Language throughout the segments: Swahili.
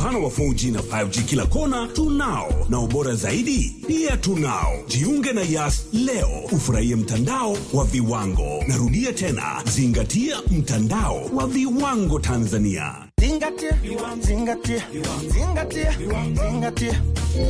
upana wa 4G na 5G kila kona tunao, na ubora zaidi pia tunao. Jiunge na Yas leo ufurahie mtandao wa viwango. Narudia tena, zingatia mtandao wa viwango Tanzania. Zingatia, zingatia, zingatia, zingatia.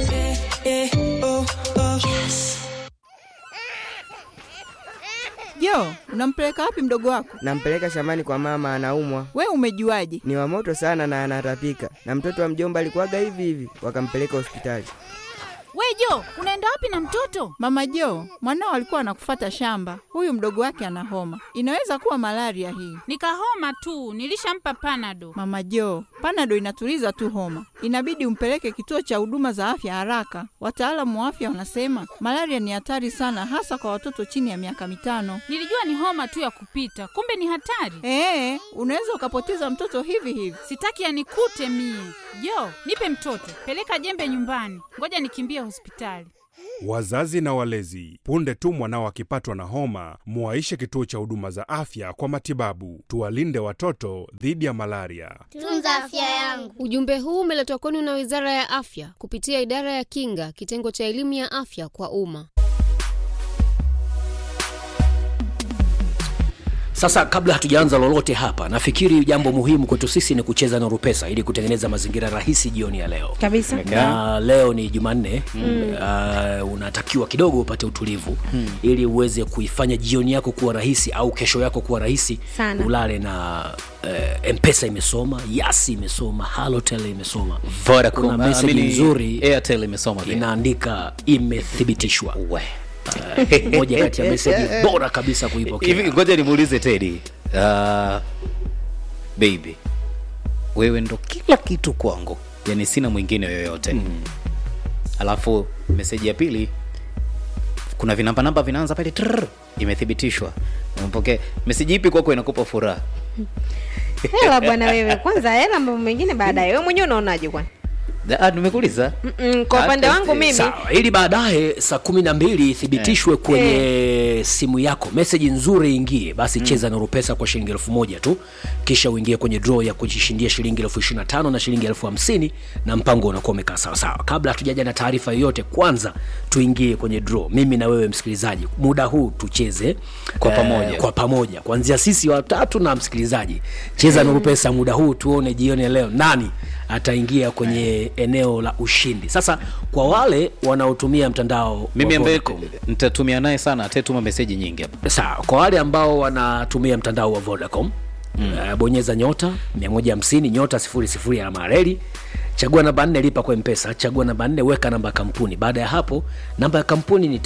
Jo, unampeleka wapi mdogo wako? Nampeleka shambani kwa mama, anaumwa. We umejuaje? Ni wa moto sana na anatapika, na mtoto wa mjomba alikuwaga hivi hivi, wakampeleka hospitali. We Jo, unaenda wapi na mtoto? Mama Jo, mwanao alikuwa anakufata shamba. Huyu mdogo wake ana homa, inaweza kuwa malaria hii. Nikahoma tu, nilishampa panado. Mama Jo, panado inatuliza tu homa, inabidi umpeleke kituo cha huduma za afya haraka. Wataalamu wa afya wanasema malaria ni hatari sana, hasa kwa watoto chini ya miaka mitano. Nilijua ni homa tu ya kupita, kumbe ni hatari. Ee, unaweza ukapoteza mtoto hivi hivi. Sitaki yanikute mie. Jo, nipe mtoto, peleka jembe nyumbani, ngoja nikimbie hospitali. Wazazi na walezi, punde tu mwanao akipatwa na homa, muwaishe kituo cha huduma za afya kwa matibabu. Tuwalinde watoto dhidi ya malaria. Tunza afya yangu. Ujumbe huu umeletwa kwenu na Wizara ya Afya kupitia Idara ya Kinga, kitengo cha elimu ya afya kwa umma. Sasa kabla hatujaanza lolote hapa, nafikiri jambo muhimu kwetu sisi ni kucheza na Rupesa ili kutengeneza mazingira rahisi jioni ya leo kabisa. na leo ni Jumanne mm. uh, unatakiwa kidogo upate utulivu mm. ili uweze kuifanya jioni yako kuwa rahisi au kesho yako kuwa rahisi Sana. ulale na uh, mpesa imesoma yasi imesoma halotel imesoma Vodacom, kuna ah, meseji amini nzuri Airtel imesoma pia. inaandika imethibitishwa We. uh, moja kati ya meseji bora kabisa kuipokea hivi ngoja nimuulize tedi uh, baby wewe ndo kila kitu kwangu yani sina mwingine yoyote mm. alafu meseji ya pili kuna vinambanamba vinaanza pale trrr, imethibitishwa umepokea meseji ipi kwako inakupa furaha Hela bwana wewe, kwanza hela, mambo mengine baadaye. Wewe mwenyewe unaonaje kwani? Ah, nimekuuliza Mm-mm, Kwa upande Hata wangu si- mimi sawa ili baadaye saa kumi na mbili ithibitishwe kwenye simu yako meseji nzuri ingie basi cheza na rupesa kwa shilingi elfu moja tu kisha uingie kwenye draw ya kujishindia shilingi elfu ishiri na tano na shilingi elfu hamsini na mpango unakuwa umekaa sawasawa kabla hatujaja na taarifa yoyote kwanza tuingie kwenye draw mimi na wewe msikilizaji muda huu tucheze Kwa pamoja. kwa pamoja kuanzia sisi watatu na msikilizaji cheza na rupesa muda huu tuone jioni ya leo nani ataingia kwenye eneo la ushindi sasa kwa wale wanaotumia mtandao mimi wa ambaye Vodacom, nitatumia naye sana atetuma meseji nyingi hapa sawa kwa wale ambao wanatumia mtandao wa vodacom mm. uh, bonyeza nyota 150 nyota 00 alama ya reli chagua namba nne lipa kwa mpesa chagua namba nne weka namba ya kampuni baada ya hapo namba ya kampuni ni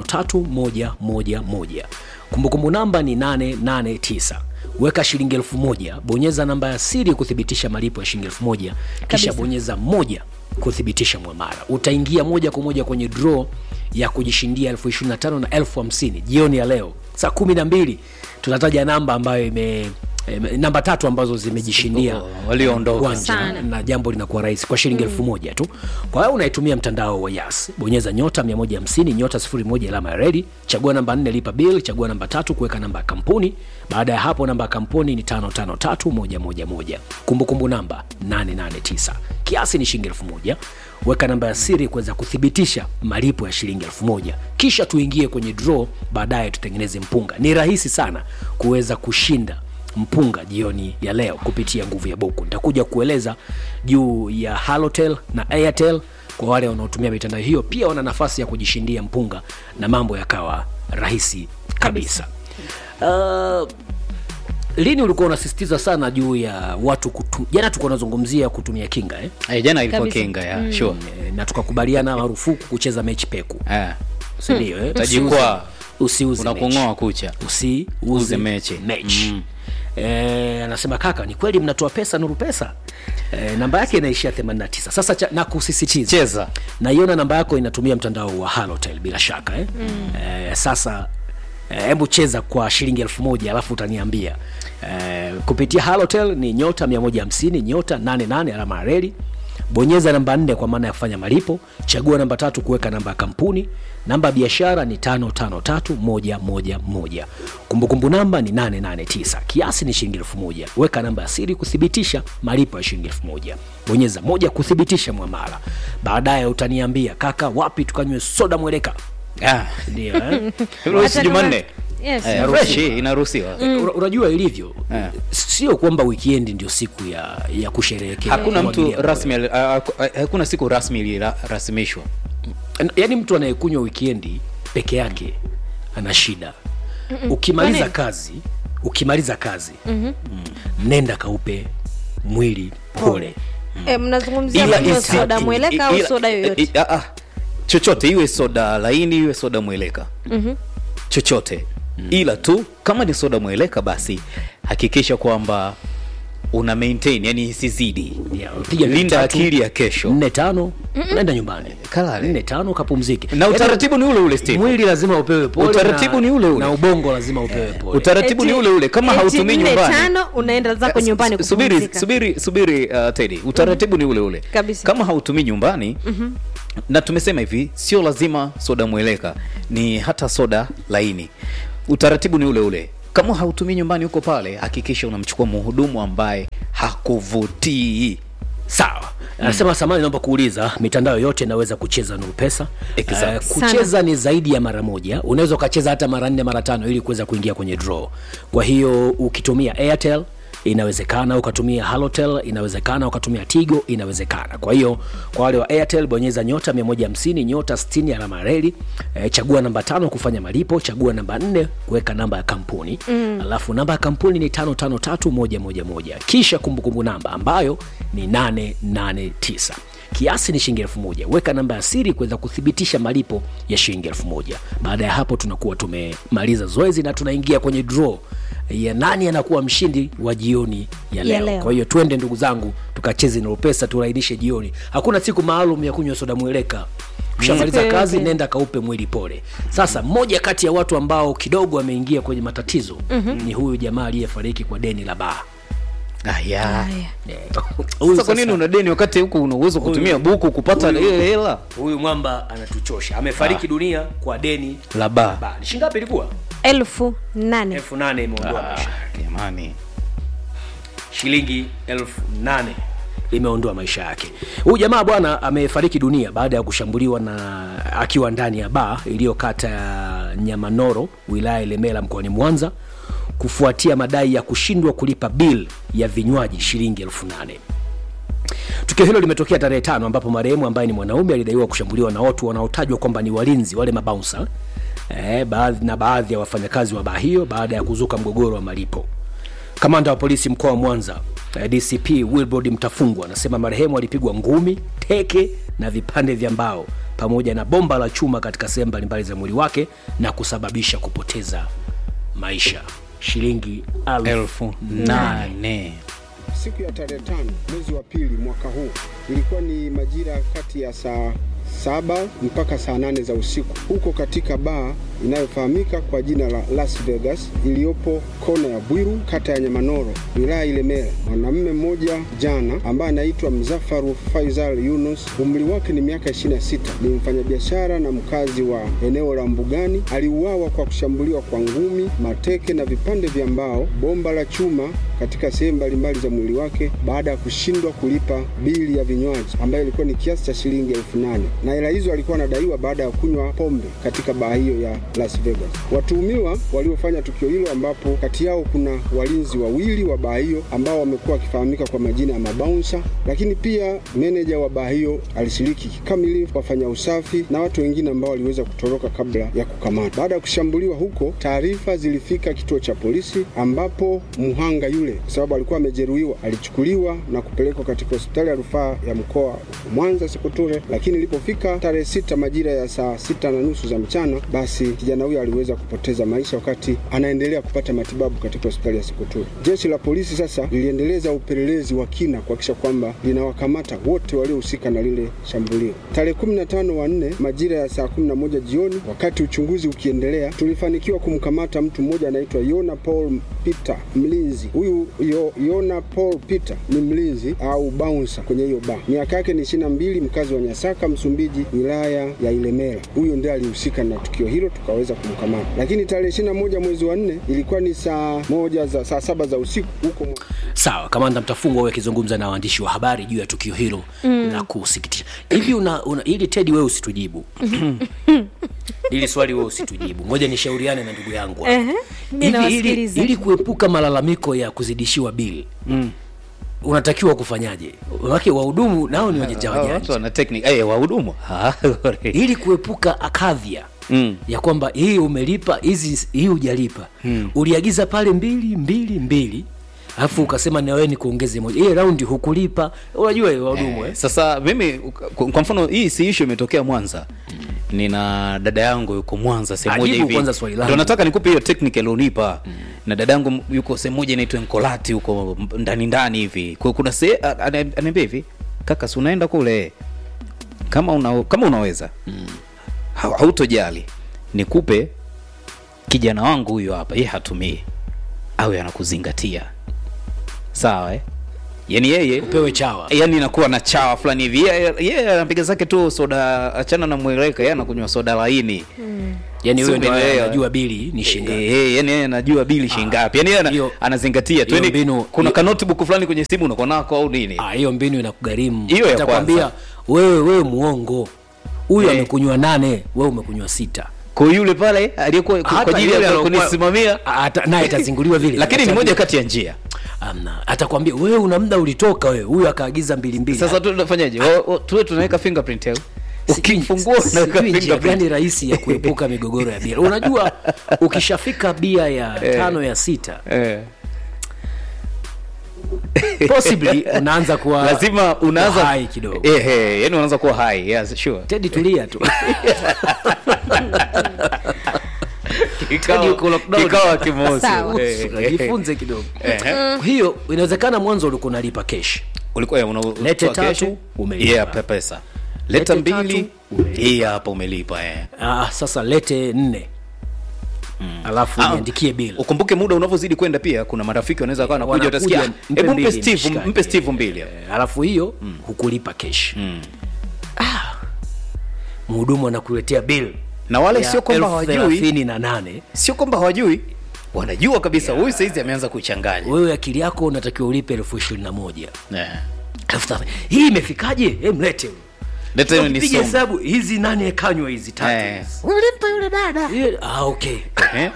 553111 kumbukumbu namba ni 889 weka shilingi elfu moja bonyeza namba ya siri kuthibitisha malipo ya shilingi elfu moja kisha Kabisa. bonyeza moja kuthibitisha mwamara utaingia moja kwa moja kwenye draw ya kujishindia elfu ishirini na tano na elfu hamsini jioni ya leo saa kumi na mbili tutataja namba ambayo ime ime- namba tatu ambazo zimejishindia Oh, walioondoka. uwanja, Sana. na jambo linakuwa rahisi kwa shilingi elfu moja tu kwa hiyo unaitumia mtandao wa yas bonyeza nyota 150 nyota 01 alama ya redi chagua namba 4 lipa bill chagua namba tatu kuweka namba ya kampuni baada ya hapo namba ya kampuni ni 553111 kumbukumbu namba 889 kiasi ni shilingi elfu moja weka namba ya siri kuweza kuthibitisha malipo ya shilingi elfu moja kisha tuingie kwenye draw baadaye tutengeneze mpunga ni rahisi sana kuweza kushinda mpunga jioni ya leo kupitia nguvu ya buku nitakuja kueleza juu ya halotel na airtel kwa wale wanaotumia mitandao hiyo pia wana nafasi ya kujishindia mpunga na mambo yakawa rahisi kabisa uh, lini ulikuwa unasisitiza sana juu ya watu kutu, jana tulikuwa unazungumzia kutumia kinga eh? Eh, jana ilikuwa Kabisa. kinga ya mm. sure Eh, na tukakubaliana marufuku kucheza mechi peku eh. sindio eh? Utajikwaa. usiuze mechi. unakung'oa kucha usiuze Uze mechi. mechi. Mm. Eh, anasema kaka ni kweli mnatoa pesa nuru pesa eh, namba yake inaishia 89 sasa cha, na kusisitiza cheza naiona namba yako inatumia mtandao wa halotel bila shaka eh? mm. eh, sasa eh, hebu cheza kwa shilingi elfu moja alafu utaniambia eh, kupitia halotel ni nyota 150 nyota 88 alama ya reli bonyeza namba nne kwa maana ya kufanya malipo chagua namba tatu kuweka namba ya kampuni namba ya biashara ni 553111 kumbukumbu namba ni 889 kiasi ni shilingi elfu moja weka namba ya siri kuthibitisha malipo ya shilingi elfu moja bonyeza moja kuthibitisha mwamala baadaye utaniambia kaka wapi tukanywe soda mweleka Ah. ndio eh? Ruhusu Jumanne. Yes. Eh, Inaruhusiwa. fresh, inaruhusiwa Una- unajua ilivyo Eh. sio kwamba wikendi ndio siku ya, ya kusherehekea hakuna Kumwagilia mtu moyo. rasmi ali- ah, ah, hakuna siku rasmi ilirasimishwa yaani mtu anayekunywa wikendi peke yake ana shida ukimaliza Kwa nini? kazi ukimaliza kazi Mhm. nenda kaupe mwili pole Eh, mnazungumzia Ila kunywa isi- soda mweleka au ila- soda yoyote i- ah, ah. chochote iwe soda laini iwe soda mweleka Mhm. chochote ila tu kama ni soda mweleka basi hakikisha kwamba una maintain yani isizidi Yeah, piga linda tatu, akili ya kesho nne tano nenda nyumbani Kalale. nne tano kapumzike na utaratibu ni ule ule Steve. mwili lazima upewe pole Utaratibu na, ni ule ule. na ubongo lazima upewe pole utaratibu ni Eti- ule ule kama eti hautumii nne nyumbani tano unaenda zako nyumbani Su- subiri kupumzika. subiri subiri uh, Teddy utaratibu ni ule ule Kabisa. kama hautumii nyumbani na tumesema hivi sio lazima soda mweleka ni hata soda laini utaratibu ni ule ule kama hautumii nyumbani huko pale hakikisha unamchukua mhudumu ambaye hakuvutii sawa anasema samani naomba kuuliza mitandao yote inaweza kucheza nuru pesa Exactly. Eh, kucheza ni zaidi ya mara moja unaweza ukacheza hata mara nne mara tano ili kuweza kuingia kwenye draw kwa hiyo ukitumia airtel inawezekana ukatumia halotel inawezekana ukatumia tigo inawezekana kwa hiyo kwa wale wa airtel bonyeza nyota 150 nyota 60 alama ya reli e, chagua namba tano kufanya malipo chagua namba nne kuweka namba ya kampuni mm. alafu namba ya kampuni ni 553111 kisha kumbukumbu namba ambayo ni 889 kiasi ni shilingi elfu moja weka namba ya siri kuweza kuthibitisha malipo ya shilingi elfu moja baada ya hapo tunakuwa tumemaliza zoezi na tunaingia kwenye draw ya nani anakuwa mshindi wa jioni ya leo, Ya leo. kwa hiyo twende ndugu zangu tukacheze nalo pesa turainishe jioni hakuna siku maalum ya kunywa soda mweleka ukishamaliza Siku kazi yoyote. nenda kaupe mwili pole sasa mmoja kati ya watu ambao kidogo ameingia kwenye matatizo mm-hmm. ni huyu jamaa aliyefariki kwa deni la baa aya Haya. Huyu sasa kwa nini sasa- una deni wakati huku una uwezo kutumia buku kupata huyu- ile hela huyu mwamba anatuchosha amefariki dunia kwa deni la baa baa ni shingapi ilikuwa elfu nane elfu nane imeondoa maisha jamani shilingi elfu nane imeondoa maisha yake huyu jamaa bwana amefariki dunia baada ya kushambuliwa na akiwa ndani ya baa iliyokata ya nyamanoro wilaya ya lemela mkoani mwanza kufuatia madai ya kushindwa kulipa bil ya vinywaji shilingi elfu nane tukio hilo limetokea tarehe tano ambapo marehemu ambaye ni mwanaume alidaiwa kushambuliwa na watu wanaotajwa kwamba ni walinzi wale mabaunsa eh, baadhi, na baadhi ya wafanyakazi wa baa hiyo baada ya kuzuka mgogoro wa malipo kamanda wa polisi mkoa wa mwanza eh, dcp wilbrod mtafungwa anasema marehemu alipigwa ngumi teke na vipande vya mbao pamoja na bomba la chuma katika sehemu mbalimbali za mwili wake na kusababisha kupoteza maisha shilingi elfu elfu nane Siku ya tarehe tano mwezi wa pili mwaka huu ilikuwa ni majira kati ya saa saba mpaka saa nane za usiku huko katika baa inayofahamika kwa jina la Las Vegas iliyopo kona ya Bwiru kata ya Nyamanoro wilaya Ilemela. Mwanamume mmoja jana ambaye anaitwa Mzafaru Faisal Yunus, umri wake ni miaka 26, ni mfanyabiashara na mkazi wa eneo la Mbugani. Aliuawa kwa kushambuliwa kwa ngumi, mateke na vipande vya mbao, bomba la chuma katika sehemu mbalimbali za mwili wake baada ya kushindwa kulipa bili ya vinywaji ambayo ilikuwa ni kiasi cha shilingi elfu nane na hela hizo alikuwa anadaiwa baada ya kunywa pombe katika baa hiyo ya Las Vegas. Watuhumiwa waliofanya tukio hilo, ambapo kati yao kuna walinzi wawili wa baa hiyo ambao wamekuwa wakifahamika kwa majina ya mabaunsa, lakini pia meneja wa baa hiyo alishiriki kikamilifu, wafanya usafi na watu wengine ambao waliweza kutoroka kabla ya kukamatwa. Baada ya kushambuliwa huko, taarifa zilifika kituo cha polisi ambapo mhanga yule, kwa sababu alikuwa amejeruhiwa, alichukuliwa na kupelekwa katika hospitali ya rufaa ya mkoa wa Mwanza Sekotore, lakini ilipofika ilipofika tarehe sita majira ya saa sita na nusu za mchana, basi kijana huyo aliweza kupoteza maisha wakati anaendelea kupata matibabu katika hospitali ya Sikuturi. Jeshi la polisi sasa liliendeleza upelelezi wa kina kuhakikisha kwamba linawakamata wote waliohusika na lile shambulio. Tarehe 15 wa nne majira ya saa 11 jioni, wakati uchunguzi ukiendelea, tulifanikiwa kumkamata mtu mmoja anaitwa Yona Paul Peter mlinzi. Huyu yo, Yona Paul Peter ni mlinzi au bouncer kwenye hiyo baa. Miaka yake ni 22, mkazi wa Nyasaka, Msumbiji, wilaya ya Ilemela. Huyo ndiye alihusika na tukio hilo, tukaweza kumkamata. Lakini tarehe 21 mwezi wa nne ilikuwa ni saa moja za saa saba za usiku huko sawa kamanda mtafungwa huyo akizungumza na waandishi wa habari juu ya tukio hilo Mm. la kusikitisha hivi una, una, ili tedi wewe usitujibu ili swali wewe usitujibu ngoja nishauriane na ndugu yangu hapa. Ehe, mimi Hivi ili, nawasikiliza. ili kuepuka malalamiko ya kuzidishiwa bili mm. unatakiwa kufanyaje wake wahudumu nao ni wajanja Hao wajanja watu wana technique eh wahudumu Ah, ili kuepuka akadhia mm. ya kwamba hii umelipa hizi hii hujalipa Mm. uliagiza pale mbili mbili mbili alafu ukasema na wewe ni kuongeze moja ile raundi hukulipa unajua hiyo wahudumu eh, sasa mimi kwa kwa mfano hii si issue imetokea Mwanza nina dada yangu yuko Mwanza sehemu moja Ajibu hivi kwanza swali langu. ndio nataka nikupe hiyo technique alionipa na dada yangu yuko sehemu moja inaitwa Nkolati huko ndani ndani hivi kwa kuna se a- ana- ananiambia hivi kaka si unaenda kule kama una, kama unaweza ha- hautojali nikupe kijana wangu huyo hapa yeye hatumii awe anakuzingatia sawa eh? yani yeye upewe chawa yani inakuwa na chawa fulani hivi yeye yeye anapiga zake tu soda achana na mweleka yeye anakunywa soda laini yani huyo Si ndio umeelewa? anajua bili ni shilingi Eh, eh, yani yeye anajua bili shilingi ngapi yani yeye ana- hiyo- anazingatia tu hiyo yani mbinu- kuna ka notebook fulani kwenye simu unakuwa nako au nini Ah, hiyo mbinu inakugharimu Hiyo ya Atakwambia, kwanza. wewe wewe muongo huyu Eh. amekunywa nane wewe umekunywa sita kwa yule pale aliyekuwa kwa Hata ajili yule ya alokuwa- kunisimamia ata- naye atazinguliwa vile lakini ni Atambia- moja kati ya njia amna atakwambia wewe una muda ulitoka wewe huyu akaagiza mbili mbili sasa tu tunafanyaje Wa- wa- tuwe tunaweka fingerprint au ukifungua unaweka sijui njia fingerprint gani rahisi ya kuepuka migogoro ya bia unajua ukishafika bia ya Eh. tano ya sita eh possibly unaanza kuwa lazima unaanza kuwa hai kidogo eh eh yani unaanza kuwa high yes sure tedi tulia tu Kikao- Teddy uko lockdown. kikao kimosi Sawa. Eh, eh, jifunze kidogo eh, eh. Kwa hiyo inawezekana mwanzo ulikuwa unalipa kesh ulikuwa una Lete toa tatu, kesho, umelipa. yeah, pe- pesa leta Lete mbili tatu, umelipa. hii hapa umelipa eh. ah, sasa lete nne alafu Ah, niandikie bill ukumbuke muda unavyozidi kwenda pia kuna marafiki wanaweza kawa nakuja Wanakuja, utasikia mpe hebu mpe mbili, steve mshikaji." mpe steve mbili Eh, alafu hiyo hukulipa kesh Mm. mhudumu anakuletea bill na wale ya sio kwamba elfu hawajui thelathini na nane sio kwamba hawajui wanajua kabisa huyu saizi ameanza kuchanganya wewe akili yako unatakiwa ulipe elfu ishirini na moja Eh. elfu thelathini. hii imefikaje He, mlete huyu. Leta hiyo Piga nisome. hesabu hizi nane kanywa hizi tatu Eh. hizi. ulimpa yule dada Hiyo- ah, okay Eh?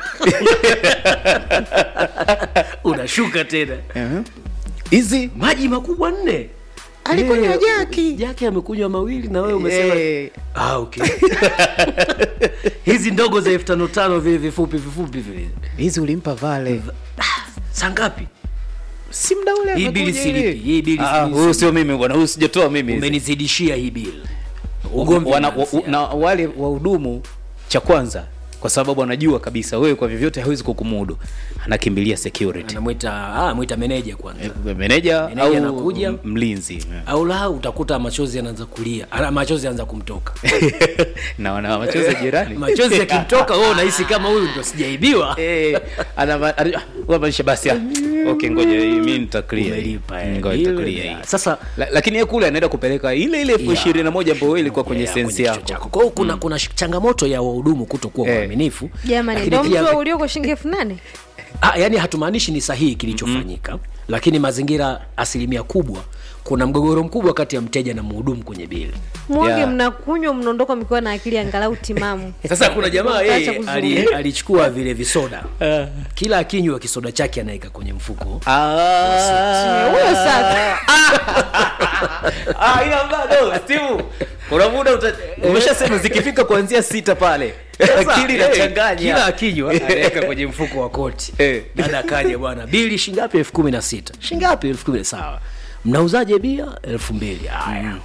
unashuka tena Eh. hizi maji makubwa nne Alikunywa Eh, jaki. jaki amekunywa mawili na wewe umesema Eh. ah, okay. hizi ndogo za elfu tano tano vile vifupi vifupi vile hizi ulimpa vale saa ngapi si mda ule Hii bili amekuja silipi, ili. hii bili Ah, silipi. huyu sio mimi bwana huyu sijatoa mimi umenizidishia hii bill ugomvi Wana- wa- unaanzia. na wale wahudumu cha kwanza kwa sababu anajua kabisa wewe kwa vyovyote hawezi kukumudu anakimbilia security anamwita ah, mwita meneja kwanza meneja Meneja au anakuja. m- mlinzi au la utakuta machozi anaanza kulia Ana- machozi anaanza kumtoka na wana machozi ya jirani machozi yakimtoka wewe unahisi kama huyu ndo sijaibiwa Eh, ana ma- ana- wa maisha basi ah, okay ngoja mimi nita clear Umelipa, eh, ngoja nita bill, clear ya. hii sasa La- lakini yeye kule anaenda kupeleka ile ile elfu Yeah. ishirini na moja ambayo wewe ilikuwa kwenye Yeah, sensi kwenye yako kichwa chako. Kwa hiyo kuna kuna sh- changamoto ya wahudumu kutokuwa Eh. waaminifu jamani Lakini ndo pia- mtu ulioko shilingi elfu nane ah, yani hatumaanishi ni sahihi kilichofanyika lakini mazingira asilimia kubwa kuna mgogoro mkubwa kati ya mteja na mhudumu kwenye bili mwonge Yeah. mnakunywa mnaondoka mkiwa na akili angalau timamu sasa kuna jamaa Utaacha yeye kuzungumza. ali, alichukua vile visoda kila akinywa kisoda chake anaweka kwenye mfuko Ah. huyo sasa Ah, ila bado Steve, kuna muda uta- umeshasema zikifika kuanzia sita pale Sasa, akili eh, inachanganya kila akinywa anaweka kwenye mfuko wa koti Eh. dada akaja bwana bili shingapi elfu kumi na sita shingapi elfu kumi sawa mnauzaje bia elfu mbili haya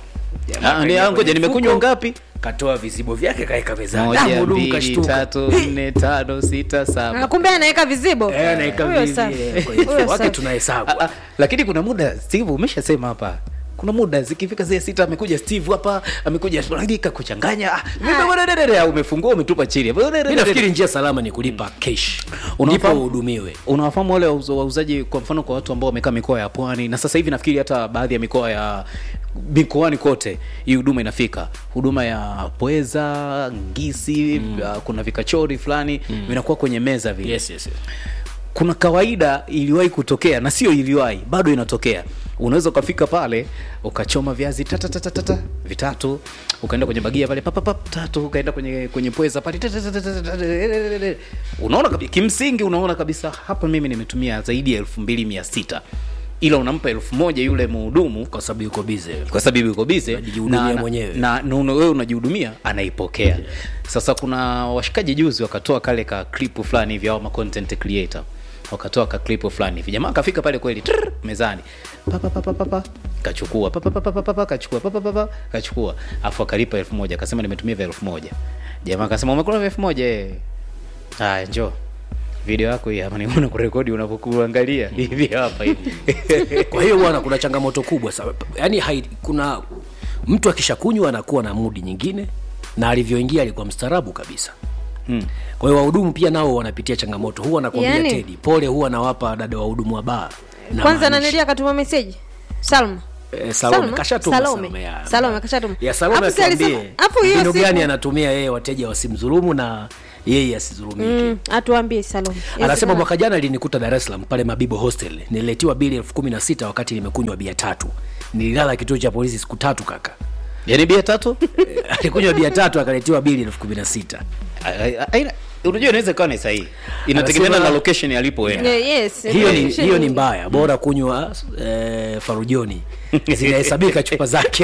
Ah, ni- ah, ngoja nimekunywa ngapi katoa vizibo vyake kaeka mezani Ah, moja mhudumu mbili kashtuka. tatu nne tano sita Ah, saba kumbe anaweka vizibo Eh, anaweka Huyo vizi- safi. eh, kwenye Huyo mfuko wake safi. tunahesabu Ah, ah, lakini kuna muda steve umeshasema hapa kuna muda zikifika zile sita amekuja steve hapa amekuja ragika kuchanganya ah, ah, umefungua umetupa chini mi nafikiri njia salama ni kulipa cash ndipo Unafahamu- uhudumiwe unawafahamu wale wauza- wauzaji kwa mfano kwa watu ambao wamekaa mikoa ya pwani na sasa hivi nafikiri hata baadhi ya mikoa ya mikoani kote hii huduma inafika huduma ya pweza ngisi mm. uh, kuna vikachori fulani mm. vinakuwa kwenye meza vile yes, yes, yes. kuna kawaida iliwahi kutokea na sio iliwahi bado inatokea unaweza ukafika pale ukachoma viazi tatatatatata vitatu ukaenda kwenye bagia pale papapap tatu ukaenda kwenye kwenye pweza pale tatatatatata, unaona kabisa kimsingi unaona kabisa hapa mimi nimetumia zaidi ya elfu mbili mia sita ila unampa elfu moja yule mhudumu kwa sababu yuko bize kwa sababu yuko bize Anajihudumia mwenyewe. na, na una- wewe unajihudumia anaipokea sasa kuna washikaji juzi wakatoa kale ka clip fulani hivi au ma content creator wakatoa ka clip fulani hivi jamaa akafika pale kweli trrr, mezani pa, pa, pa, pa, pa, pa, kachukua pa, pa, pa, pa, pa, pa, pa, kachukua pa, pa, pa, pa, kachukua afu akalipa elfu moja akasema nimetumia vya elfu moja jamaa akasema umekula vya elfu moja eh. haya njoo video yako hii hapa niona kurekodi unapokuangalia hivi hapa hivi kwa hiyo bwana kuna changamoto kubwa sana yaani hai, kuna mtu akishakunywa anakuwa na mudi nyingine na alivyoingia alikuwa mstaarabu kabisa Hmm. kwa hiyo wahudumu pia nao wanapitia changamoto huwa nakwambia Yaani- tedi pole huwa nawapa dada wahudumu wa baa Na kwanza maanisha- nanilia akatuma meseji salma Eh, Salome, kashatuma Salome. Salome, ya. Salome kashatuma ya Salome Alafu si alisema- atuambie alafu hiyo mbinu siku- gani anatumia yeye wateja wasimdhulumu na yeye asidhulumike Mm, atuambie salome anasema mwaka jana ilinikuta dar es salaam pale mabibo hostel nililetiwa bili elfu kumi na sita wakati nimekunywa bia tatu nililala kituo cha polisi siku tatu kaka yani bia tatu alikunywa bia tatu akaletiwa bili elfu kumi na sita Aina- unajua inaweza ikawa ni sahihi inategemeana Anasema- na location alipo yeye Yeah, yes. hiyo ni, Location. hiyo ni mbaya bora kunywa eh, farujoni zinahesabika chupa zake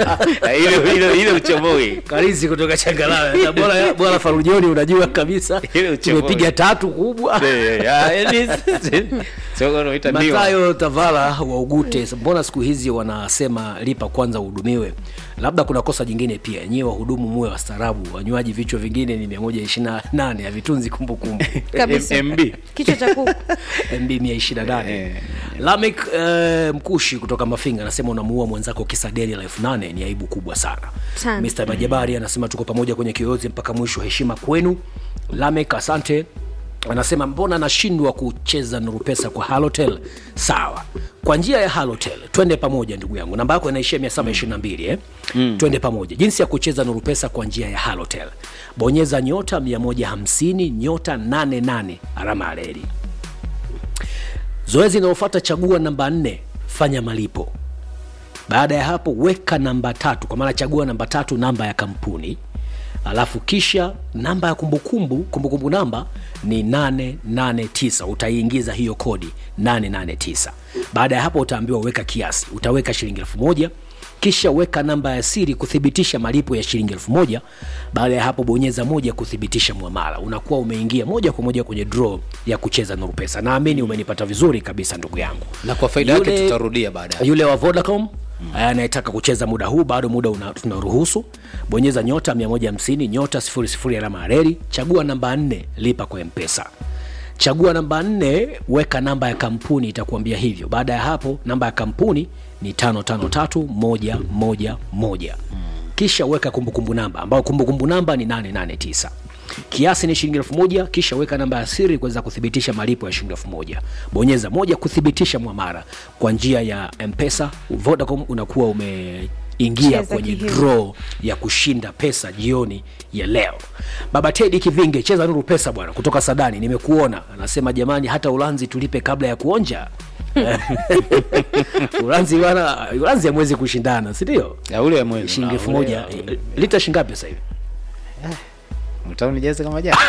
ile ile ile uchomoi karizi kutoka changalawe na bora bora farujoni unajua kabisa Ile uchomoi. tumepiga tatu kubwa matayo tavala wa ugute mbona siku hizi wanasema lipa kwanza uhudumiwe labda kuna kosa jingine pia nyiwe wahudumu muwe wastaarabu wanywaji vichwa vingine ni 128 havitunzi kumbukumbu Kabisa. mb kichwa cha kuku mb 128 lamek eh, mkushi kutoka mafinga anasema unamuua mwenzako kisa deni la elfu nane ni aibu kubwa sana Sana. mr majabari anasema tuko pamoja kwenye kiyoyozi mpaka mwisho heshima kwenu lamek asante anasema mbona nashindwa kucheza nurupesa kwa halotel sawa kwa njia ya halotel twende pamoja ndugu yangu namba yako inaishia 722 eh? mm. twende pamoja jinsi ya kucheza nurupesa kwa njia ya halotel bonyeza nyota 150 nyota 88 alama ya reli zoezi linalofuata chagua namba nne fanya malipo baada ya hapo weka namba tatu kwa maana chagua namba tatu namba ya kampuni alafu kisha namba ya kumbukumbu kumbukumbu namba ni 889 utaiingiza hiyo kodi 889 baada ya hapo utaambiwa weka kiasi utaweka shilingi elfu moja kisha weka namba ya siri kuthibitisha malipo ya shilingi elfu moja baada ya hapo bonyeza moja kuthibitisha mwamala unakuwa umeingia moja kwa moja kwenye draw ya kucheza nuru pesa naamini umenipata vizuri kabisa ndugu yangu na kwa faida yake tutarudia baadaye yule wa vodacom mm. anayetaka kucheza muda huu bado muda una- tunaruhusu bonyeza nyota 150 nyota 00 alama ya reli chagua namba 4 lipa kwa mpesa chagua namba 4 weka namba ya kampuni itakuambia hivyo baada ya hapo namba ya kampuni ni 553111 kisha weka kumbukumbu namba ambayo kumbukumbu namba ni 889 kiasi ni shilingi elfu moja kisha weka namba ya siri kuweza kuthibitisha malipo ya shilingi elfu moja bonyeza moja kuthibitisha mwamara kwa njia ya mpesa vodacom unakuwa umeingia Cheza kwenye kihivyo. draw ya kushinda pesa jioni ya leo baba tedi kivinge cheza nuru pesa bwana kutoka sadani nimekuona anasema jamani hata ulanzi tulipe kabla ya kuonja ulanzi bwana ulanzi hamwezi kushindana sindio ya ule ya mwezi shilingi na elfu ule- moja lita shingapi sasa hivi utaunijaze kama jana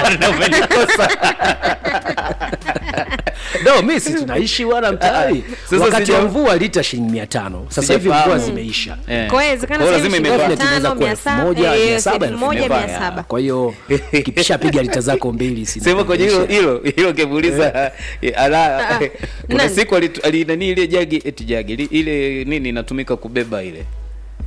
no mi si tunaishi wana mtaani Sasa wakati sija- wa mvua lita shilingi mia tano sasa hivi Sijafahamu. mvua zimeisha Eh. Kwa hiyo inawezekana Kwa hiyo sasa hivi lazima shilingi imevaa. elfu Definitely tano, inaweza kuwa mia elfu saba, moja, eh, mia saba, elfu elfu moja, imevaa, mia ya. saba. kwa hiyo kipishapiga lita zako mbili si sema kwenye hilo hilo hilo kemuuliza ala Ah, kuna nani? siku alitu- alinani ile jagi eti jagi ili- ile nini inatumika kubeba ile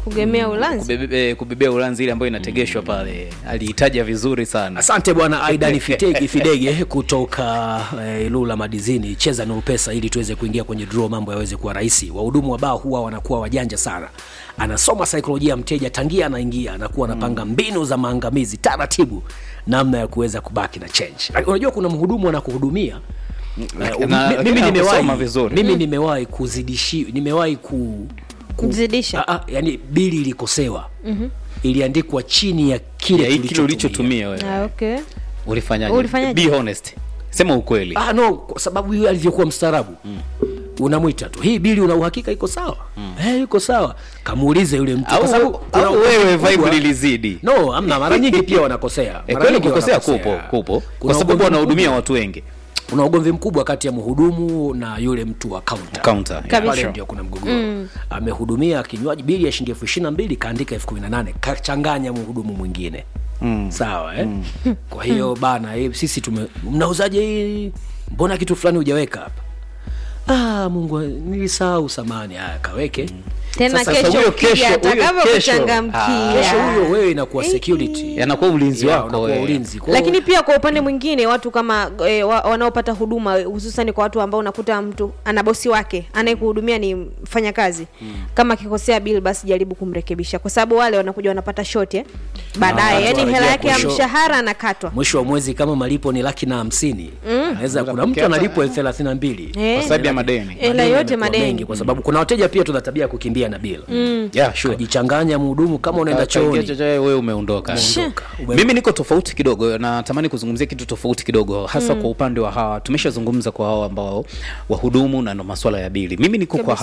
kugemea ulanzi kubebe, eh, kubebea ulanzi ile ambayo inategeshwa pale aliitaja vizuri sana asante bwana aidan fidege fidege kutoka eh, ilula madizini cheza nuru pesa ili tuweze kuingia kwenye draw mambo yaweze kuwa rahisi wahudumu wa baa huwa wanakuwa wajanja sana anasoma saikolojia ya mteja tangia anaingia anakuwa anapanga mbinu za maangamizi taratibu namna ya kuweza kubaki na change Lakini unajua kuna mhudumu anakuhudumia Eh, na- mi- lakini mimi hakusoma nimewahi vizuri. mimi Mm. nimewahi kuzidishi nimewahi ku, ku Zidisha. Ah, ah, yani bili ilikosewa Mhm. iliandikwa chini ya kile Ya hiki ulichotumia wewe Ah, okay. ulifanyaje Ulifanyaje? be honest sema ukweli ah, no kwa sababu yule alivyokuwa mstaarabu mm. unamwita tu hii bili una uhakika iko sawa mm. hey, iko sawa kamuulize yule mtu Au- kwa sababu kuna au ugomvi wewe mkubwa. vibe lilizidi no amna mara nyingi pia wanakosea Eh, Mara kweli nyingi kukosea wanakosea. kupo kupo Kuna kwa sababu ugomvi wanahudumia mkubwa. watu wengi kuna ugomvi mkubwa kati ya mhudumu na yule mtu wa counter. Counter, yeah. Pale Kabisa. ndio kuna mgogoro Mm. amehudumia kinywaji bili ya shilingi elfu ishirini na mbili kaandika elfu kumi na nane kachanganya mhudumu mwingine mm. sawa eh? kwa hiyo bana eh, sisi tume mnauzaje hii mbona kitu fulani hujaweka hapa ah, mungu nilisahau samani haya kaweke tena Sasa kesho huyo ukija kesho- huyo atakavyokuchangamkia kesho huyo wewe inakuwa security yanakuwa ulinzi Yeah, wako unakuwa wewe. ulinzi Kwa hiyo- lakini pia kwa upande mwingine watu kama e, wa, wanaopata huduma hususani kwa watu ambao unakuta mtu ana bosi wake anayekuhudumia ni mfanyakazi mm. kama akikosea bill basi jaribu kumrekebisha kwa sababu wale wanakuja wanapata shoti eh? baadaye Na yani watu hela yake ya wanarejea mwisho- mshahara anakatwa mwisho wa mwezi kama malipo ni laki na hamsini Mm. anaweza kuna mtu analipwa elfu thelathini na mbili Eh. Kwa sababu ya madeni. Hela yote yamekuwa madeni. mengi, kwa sababu kuna wateja pia tuna tabia ya kukimbia na bila Mm. yeah, sure. kajichanganya mhudumu kama unaenda Ka- kaingia chooni chochote, wewe umeondoka Umeondoka. Ume- mimi niko tofauti kidogo natamani kuzungumzia kitu tofauti kidogo hasa Mm. kwa upande wa hawa tumeshazungumza kwa hawa ambao wahudumu na ndo maswala ya bili mimi niko kwa Kabisa.